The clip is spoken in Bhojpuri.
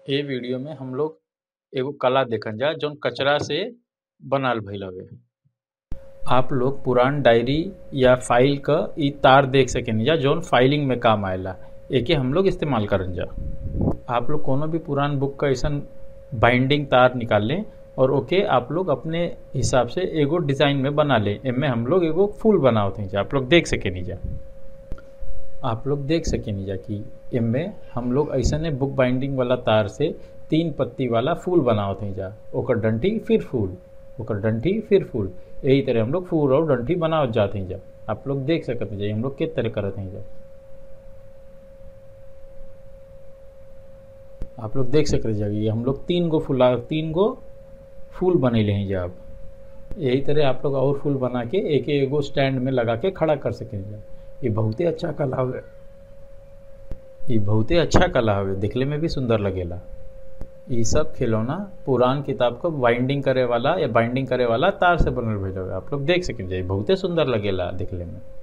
ए वीडियो में हम लोग एगो कला देखल जा जौन कचरा से बनाल भइल हवे आप लोग पुरान डायरी या फाइल क इ तार देख सकेनी जा जौन फाइलिंग में काम आएला एके हम लोग इस्तेमाल करन जा आप लोग कोनो भी पुरान बुक क अइसन बाइंडिंग तार निकाल लें और ओके आप लोग अपने हिसाब से एगो डिज़ाइन में बना लें एमे हम लोग एगो फूल बनावत हई जा आप लोग देख सकेनी जा आप लोग देख सकेनी जा कि एमे हम लोग ऐसने बुक बाइंडिंग वाला तार से तीन पत्ती वाला फूल बनावत हई जा ओकर डंठी फिर फूल ओकर डंठी फिर फूल यही तरह हम लोग फूल और डंठी बनावत जात हई जा आप लोग देख सकत हई जा हम लोग के तरह करत हई जा आप लोग देख सकते जा कि हम लोग तीन गो फूला तीन गो फूल बनैले हैं जा अब यही तरह आप लोग और फूल बना के एक एगो स्टैंड में लगा के खड़ा कर सकें जा ये बहुते अच्छा कला हवे ये बहुते अच्छा कला हवे दिखले में भी सुंदर लगेला ये सब खिलौना पुरान किताब को बाइंडिंग करे वाला या बाइंडिंग करे वाला तार से बनल भइल हवे आप लोग देख सकें जा बहुते सुंदर लगेला दिखले में